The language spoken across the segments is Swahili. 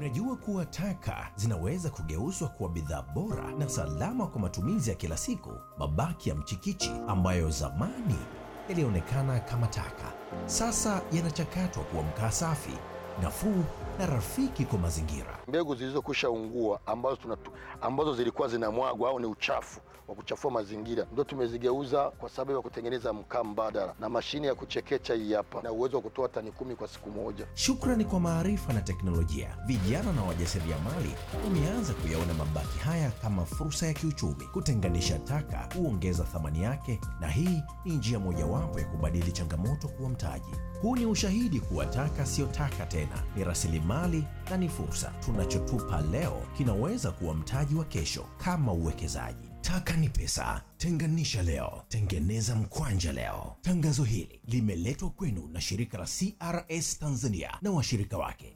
Unajua kuwa taka zinaweza kugeuzwa kuwa bidhaa bora na salama kwa matumizi ya kila siku. Mabaki ya mchikichi ambayo zamani yalionekana kama taka, sasa yanachakatwa kuwa mkaa safi, nafuu na rafiki kwa mazingira. Mbegu zilizokwisha ungua ambazo, tunatu, ambazo zilikuwa zinamwagwa au ni uchafu wa kuchafua mazingira ndio tumezigeuza kwa sababu ya kutengeneza mkaa mbadala, na mashine ya kuchekecha hii hapa na uwezo wa kutoa tani kumi kwa siku moja. Shukrani kwa maarifa na teknolojia, vijana na wajasiriamali wameanza kuyaona mabaki haya kama fursa ya kiuchumi. Kutenganisha taka huongeza thamani yake, na hii ni njia mojawapo ya kubadili changamoto kuwa mtaji. Huu ni ushahidi kuwa taka siyo taka tena, ni rasilimali na ni fursa. Tunachotupa leo kinaweza kuwa mtaji wa kesho, kama uwekezaji. Taka ni pesa. Tenganisha leo, tengeneza mkwanja leo. Tangazo hili limeletwa kwenu na shirika la CRS Tanzania na washirika wake.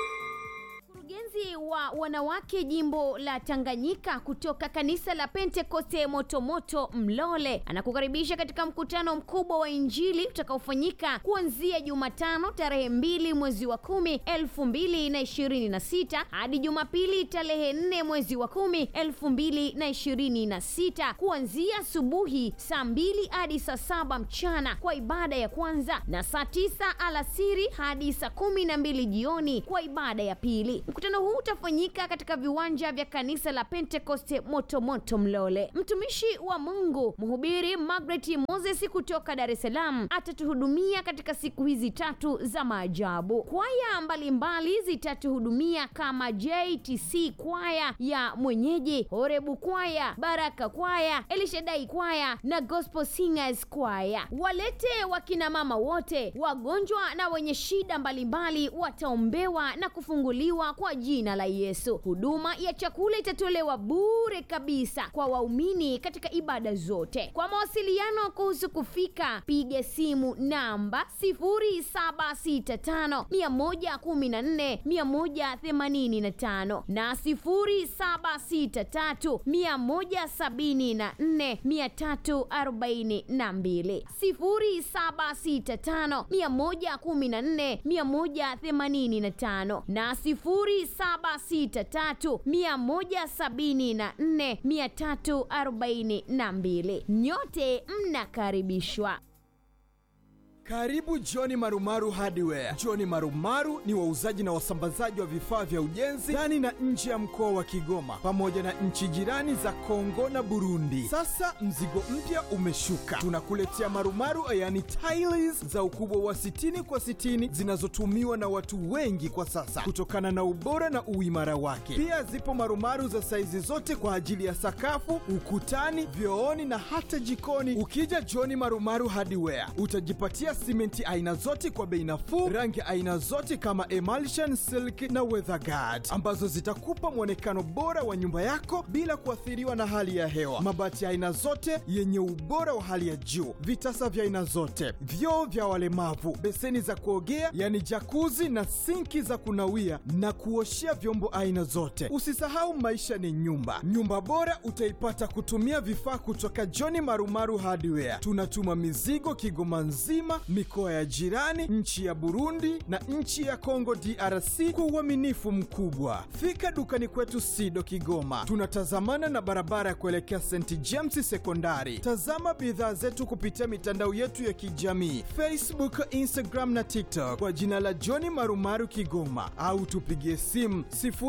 Mkurugenzi wa wanawake jimbo la Tanganyika kutoka kanisa la Pentekoste Motomoto Mlole anakukaribisha katika mkutano mkubwa wa Injili utakaofanyika kuanzia Jumatano tarehe mbili mwezi wa kumi elfu mbili na ishirini na sita hadi Jumapili tarehe nne mwezi wa kumi elfu mbili na ishirini na sita kuanzia asubuhi saa mbili hadi saa saba mchana kwa ibada ya kwanza na saa tisa alasiri hadi saa kumi na mbili jioni kwa ibada ya pili. Mkutano huu utafanyika katika viwanja vya kanisa la Pentekoste Motomoto Mlole. Mtumishi wa Mungu mhubiri Margaret Moses kutoka Dar es Salaam atatuhudumia katika siku hizi tatu za maajabu. Kwaya mbalimbali zitatuhudumia kama JTC kwaya ya mwenyeji, Horebu kwaya, Baraka kwaya, Elishadai kwaya na Gospel Singers kwaya. Walete wakina mama wote, wagonjwa na wenye shida mbalimbali wataombewa na kufunguliwa kwa jina la Yesu. Huduma ya chakula itatolewa bure kabisa kwa waumini katika ibada zote. Kwa mawasiliano kuhusu kufika, piga simu namba 0765 114 185 na 0763 174 342 0765 114 185 na 0763 174 342. Nyote mnakaribishwa. Karibu Johni Marumaru Hardware. Johni Marumaru ni wauzaji na wasambazaji wa vifaa vya ujenzi ndani na nje ya mkoa wa Kigoma pamoja na nchi jirani za Kongo na Burundi. Sasa mzigo mpya umeshuka, tunakuletea marumaru, yani tiles za ukubwa wa 60 kwa 60 zinazotumiwa na watu wengi kwa sasa kutokana na ubora na uimara wake. Pia zipo marumaru za saizi zote kwa ajili ya sakafu, ukutani, vyooni na hata jikoni. Ukija Johni Marumaru Hardware utajipatia simenti aina zote kwa bei nafuu, rangi aina zote kama emulsion, silk na weatherguard ambazo zitakupa mwonekano bora wa nyumba yako bila kuathiriwa na hali ya hewa. Mabati aina zote yenye ubora wa hali ya juu, vitasa vya aina zote, vyoo vya walemavu, beseni za kuogea yani jakuzi na sinki za kunawia na kuoshea vyombo aina zote. Usisahau maisha ni nyumba. Nyumba bora utaipata kutumia vifaa kutoka John Marumaru Hardware. Tunatuma mizigo Kigoma nzima, mikoa ya jirani, nchi ya Burundi na nchi ya Kongo DRC kwa uaminifu mkubwa. Fika dukani kwetu Sido Kigoma, tunatazamana na barabara ya kuelekea St James Sekondari. Tazama bidhaa zetu kupitia mitandao yetu ya kijamii Facebook, Instagram na TikTok kwa jina la John Marumaru Kigoma, au tupigie simu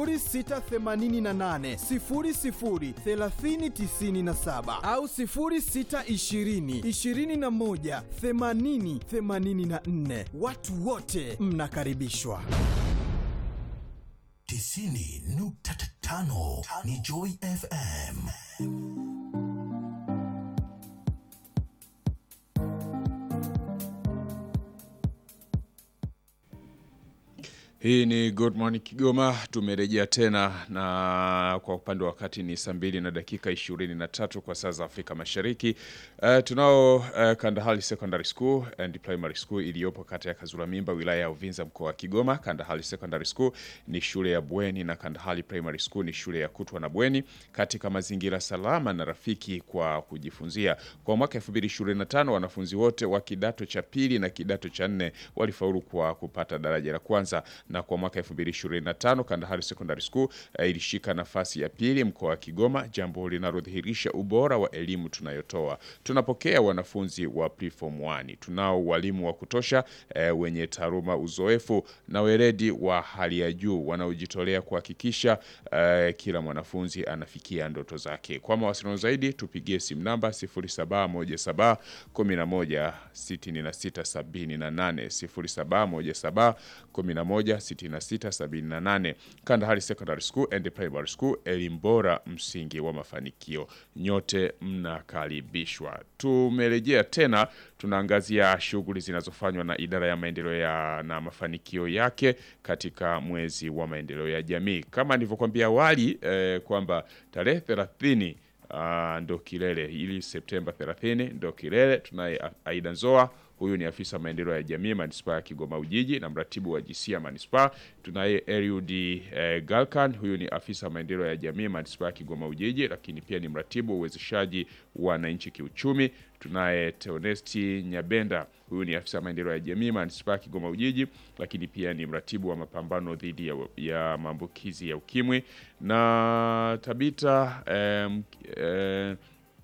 0688 00 3097 au 0620 21 80 84. Watu wote mnakaribishwa. tisini nukta tano ni Joy FM. Hii ni Good Morning Kigoma. Tumerejea tena na kwa upande wa wakati ni saa mbili na dakika ishirini na tatu kwa saa za Afrika Mashariki. Uh, tunao uh, Kandahali Secondary School and Primary School iliyopo kata ya Kazura Mimba wilaya ya Uvinza mkoa wa Kigoma. Kandahali Secondary School ni shule ya bweni na Kandahali Primary School ni shule ya kutwa na bweni katika mazingira salama na rafiki kwa kujifunzia. Kwa mwaka 2025 wanafunzi wote wa kidato cha pili na kidato cha nne walifaulu kwa kupata daraja la kwanza na kwa mwaka 2025 Kandahari Secondary School eh, ilishika nafasi ya pili mkoa wa Kigoma, jambo linalodhihirisha ubora wa elimu tunayotoa. Tunapokea wanafunzi wa preform 1. Tunao walimu wa kutosha eh, wenye taaluma, uzoefu na weledi wa hali ya juu wanaojitolea kuhakikisha eh, kila mwanafunzi anafikia ndoto zake. Kwa mawasiliano zaidi tupigie simu namba 0717 11 66 78 0717 11 66 78. Kandahari Secondary School and Primary School, elimu bora, msingi wa mafanikio. Nyote mnakaribishwa. Tumerejea tena, tunaangazia shughuli zinazofanywa na idara ya maendeleo ya na mafanikio yake katika mwezi wa maendeleo ya jamii. Kama nilivyokuambia awali eh, kwamba tarehe 30 Ah, ndo kilele ili Septemba 30 ndo kilele. Tunaye A- Aida Nzoa, huyu ni afisa maendeleo ya jamii manispaa ya Kigoma Ujiji na mratibu wa GC ya manispaa. Tunaye Eliud eh, Galkan, huyu ni afisa maendeleo ya jamii manispaa ya Kigoma Ujiji, lakini pia ni mratibu wa uwezeshaji wa wananchi kiuchumi. Tunaye Teonesti Nyabenda, huyu ni afisa maendeleo ya jamii manispaa ya Kigoma Ujiji, lakini pia ni mratibu wa mapambano dhidi ya, ya maambukizi ya ukimwi na Tabita em, eh,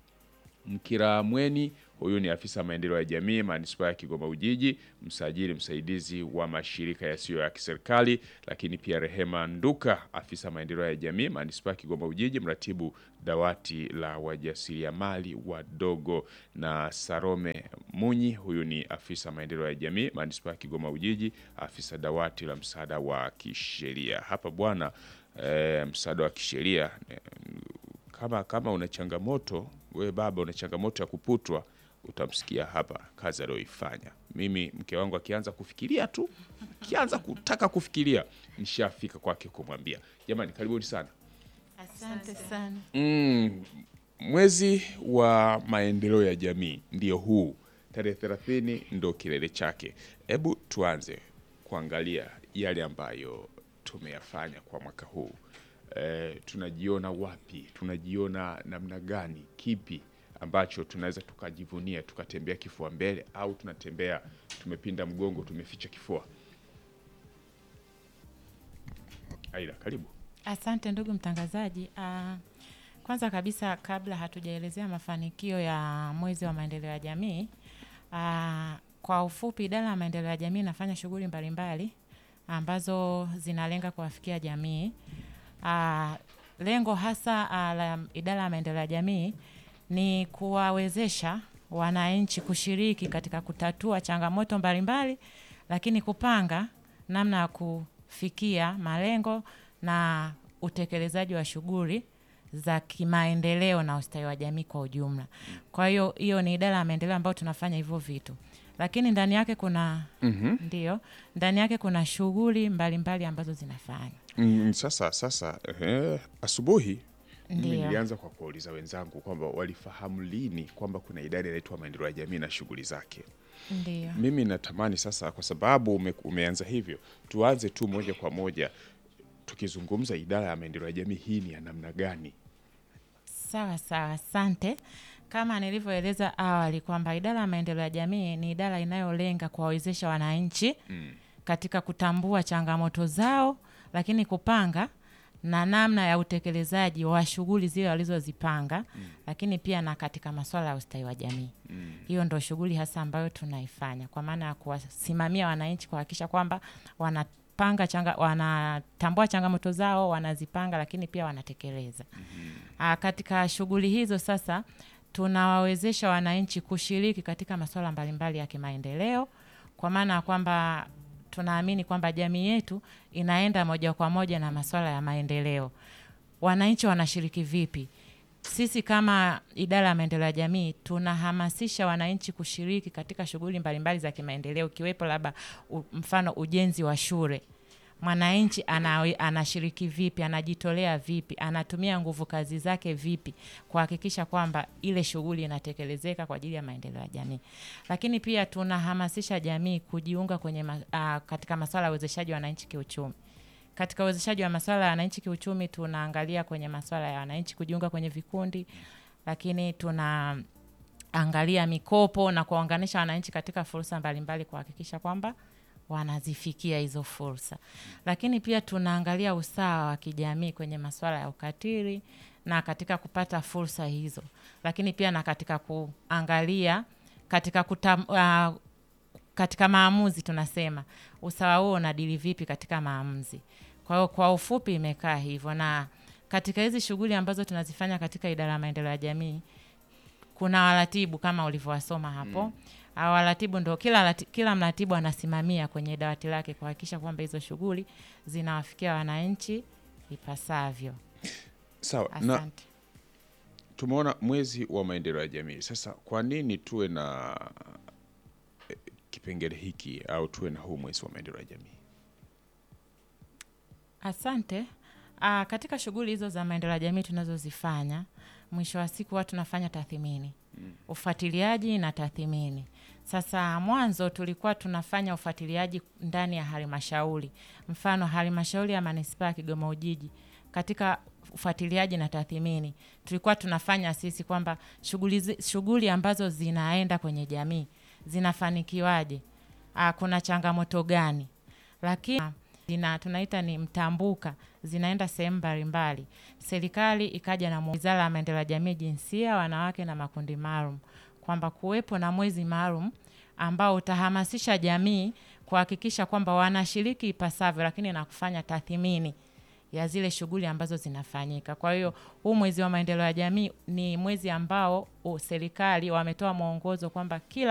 Mkiramweni huyu ni afisa maendeleo ya jamii manispaa ya Kigoma Ujiji, msajili msaidizi wa mashirika yasiyo ya kiserikali, lakini pia Rehema Nduka, afisa maendeleo ya jamii manispaa ya Kigoma Ujiji, mratibu dawati la wajasiriamali wadogo, na Sarome Munyi, huyu ni afisa maendeleo ya jamii manispaa ya Kigoma Ujiji, afisa dawati la msaada wa kisheria. Hapa bwana eh, msaada wa kisheria eh, kama kama una changamoto we baba, una changamoto ya kuputwa, utamsikia hapa kazi aliyoifanya. Mimi mke wangu akianza kufikiria tu, akianza kutaka kufikiria, nishafika kwake kumwambia jamani, karibuni sana. Asante sana. Mm, mwezi wa maendeleo ya jamii ndio huu, tarehe 30 ndo kilele chake. Hebu tuanze kuangalia yale ambayo tumeyafanya kwa mwaka huu. E, tunajiona wapi? Tunajiona namna gani? Kipi ambacho tunaweza tukajivunia tukatembea kifua mbele, au tunatembea tumepinda mgongo, tumeficha kifua? Aida, karibu. Asante ndugu mtangazaji. Ah, kwanza kabisa kabla hatujaelezea mafanikio ya mwezi wa maendeleo ya jamii, ah, kwa ufupi, idara ya maendeleo ya jamii inafanya shughuli mbalimbali ambazo zinalenga kuwafikia jamii. Ah, lengo hasa ah, la idara ya maendeleo ya jamii ni kuwawezesha wananchi kushiriki katika kutatua changamoto mbalimbali, lakini kupanga namna ya kufikia malengo na utekelezaji wa shughuli za kimaendeleo na ustawi wa jamii kwa ujumla. Kwa hiyo hiyo ni idara ya maendeleo ambayo tunafanya hivyo vitu, lakini ndani yake kuna ndio, ndani yake kuna shughuli mbalimbali ambazo zinafanywa. Mm, sasa sasa ehe, asubuhi mimi Ndiyo. nilianza kwa kuwauliza wenzangu kwamba walifahamu lini kwamba kuna idara inaitwa maendeleo ya jamii na shughuli zake. Ndio. Mimi natamani sasa, kwa sababu ume, umeanza hivyo, tuanze tu moja kwa moja tukizungumza idara ya maendeleo ya jamii hii ni ya namna gani? Sawa sawa, asante. Kama nilivyoeleza awali kwamba idara ya maendeleo ya jamii ni idara inayolenga kuwawezesha wananchi katika kutambua changamoto zao, lakini kupanga na namna ya utekelezaji wa shughuli zile walizozipanga, lakini pia na katika masuala ya ustawi wa jamii. Hiyo ndo shughuli hasa ambayo tunaifanya kwa maana ya kuwasimamia wananchi, kuhakikisha kwamba wanapanga changa, wanatambua changamoto zao, wanazipanga, lakini pia wanatekeleza. Ah, katika shughuli hizo sasa tunawawezesha wananchi kushiriki katika masuala mbalimbali ya kimaendeleo, kwa maana ya kwamba tunaamini kwamba jamii yetu inaenda moja kwa moja na masuala ya maendeleo. Wananchi wanashiriki vipi? Sisi kama idara ya maendeleo ya jamii tunahamasisha wananchi kushiriki katika shughuli mbalimbali za kimaendeleo, ikiwepo labda u- mfano ujenzi wa shule mwananchi ana, anashiriki vipi, anajitolea vipi, anatumia nguvu kazi zake vipi kuhakikisha kwamba ile shughuli inatekelezeka kwa ajili ya maendeleo ya jamii. Lakini pia tunahamasisha jamii kujiunga kwenye ma, a, katika masuala ya uwezeshaji wa wananchi kiuchumi. Katika uwezeshaji wa masuala ya wananchi kiuchumi, tunaangalia kwenye masuala ya wananchi kujiunga kwenye vikundi, lakini tunaangalia mikopo na kuwaunganisha wananchi katika fursa mbalimbali kuhakikisha kwamba wanazifikia hizo fursa. Lakini pia tunaangalia usawa wa kijamii kwenye masuala ya ukatili na katika kupata fursa hizo, lakini pia na katika kuangalia katika kutam, uh, katika maamuzi tunasema usawa huo unadili vipi katika maamuzi. Kwa hiyo kwa ufupi imekaa hivyo, na katika hizi shughuli ambazo tunazifanya katika idara ya maendeleo ya jamii kuna waratibu kama ulivyowasoma hapo mm. Waratibu ndo kila, lati, kila mratibu anasimamia kwenye dawati lake kuhakikisha kwamba hizo shughuli zinawafikia wananchi ipasavyo. Sawa, na Asante. tumeona mwezi wa maendeleo ya jamii. Sasa kwa nini tuwe na eh, kipengele hiki au tuwe na huu mwezi wa maendeleo ya jamii? Asante. Aa, katika shughuli hizo za maendeleo ya jamii tunazozifanya, mwisho wa siku huwa tunafanya tathmini, ufuatiliaji na tathmini. Sasa mwanzo tulikuwa tunafanya ufuatiliaji ndani ya halmashauri, mfano halmashauri ya manispaa ya Kigoma Ujiji. Katika ufuatiliaji na tathmini tulikuwa tunafanya sisi kwamba shughuli zi- shughuli ambazo zinaenda kwenye jamii zinafanikiwaje, Aa, kuna changamoto gani, lakini zina tunaita ni mtambuka, zinaenda sehemu mbalimbali. Serikali ikaja na mu- wizara ya maendeleo ya jamii, jinsia, wanawake na makundi maalum, kwamba kuwepo na mwezi maalum ambao utahamasisha jamii kuhakikisha kwamba wanashiriki ipasavyo, lakini na kufanya tathmini ya zile shughuli ambazo zinafanyika. Kwa hiyo huu mwezi wa maendeleo ya jamii ni mwezi ambao uh, serikali wametoa mwongozo kwamba kila